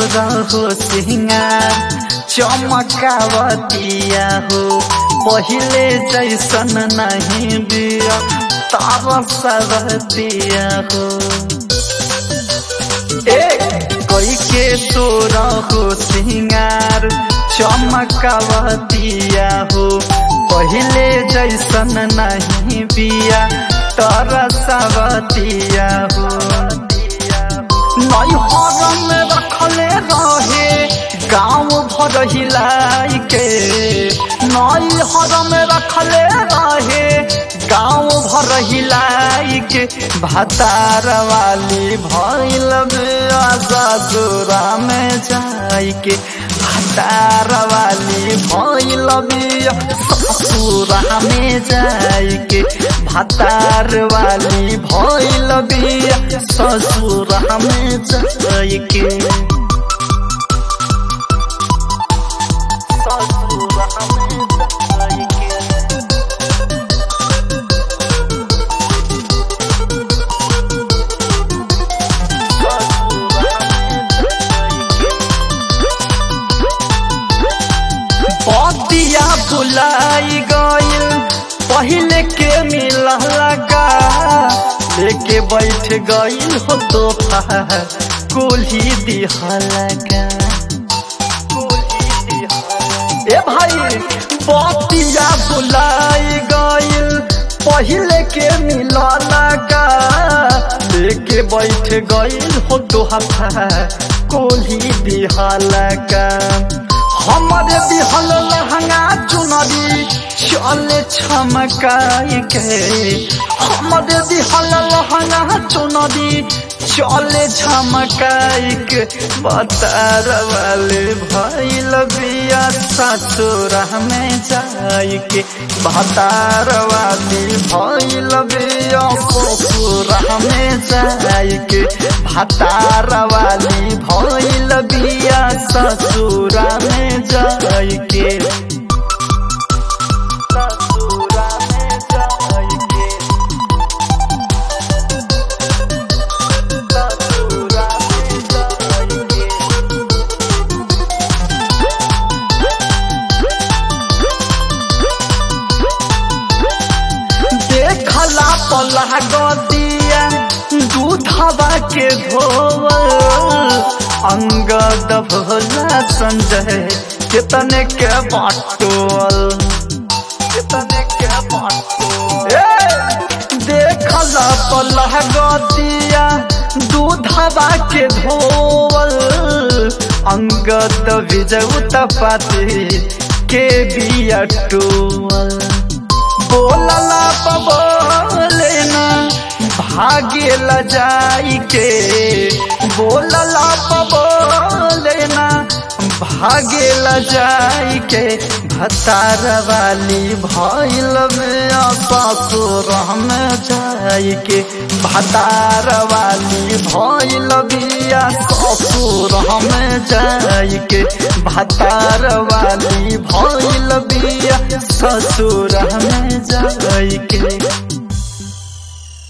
सोरा हो सिंगार चमकावतिया हो पहिले जैसन नहीं बिया तारा सरतिया हो ए कोई के सोरा हो सिंगार चमकावतिया हो पहिले जैसन नहीं बिया तारा सरतिया हो नई हरम रखले रहे गाँव भर हिलाई के नई हरम रखले रहे गाँव भर हिलाई के भतार वाली भैल ससुरा में जाई के भतार वाली भैल ससुरा में जाई के भतार वाली भैल ससुरा में जाई के ससुरा में जाई के पतिया बुलाई गइल पहले के मिला लगा लेके बैठ गइल हो दोपहर कुल्ही दिहलगा ए भाई पतिया बुलाई गइल पहले के मिला लगा लेके बैठ गइल हो दोपहर कुल्ही दिहलगा हमारे बिहल लहंगा चुनरी चले छमकाई के हमारे बिहल लहंगा चुनरी चले झमकाई के बतार वाले भैल बिया ससुरा में जाई के बतार वाली भैल बिया ससुरा में जाई के भतार वाली भैल बिया ससुरा में जाई के ससुरा में जाई के ससुरा में जाई के देखला पला गदिया दूधवा के धोवल अंगद भोला संजय कितने के बाटोल कितने के बाटोल देखला पला गदिया दूधवा के धोवल अंगद विजय तपाती के बिया टोवल बोलला बोले ना भागे ल जाई के बोलला बोले ना भागे ल जाई के भतार वाली भैल में ससुर में जाई के भतार वाली भैल बिया ससुर में जाई के भतार वाली भैल बिया ससुर में जाई के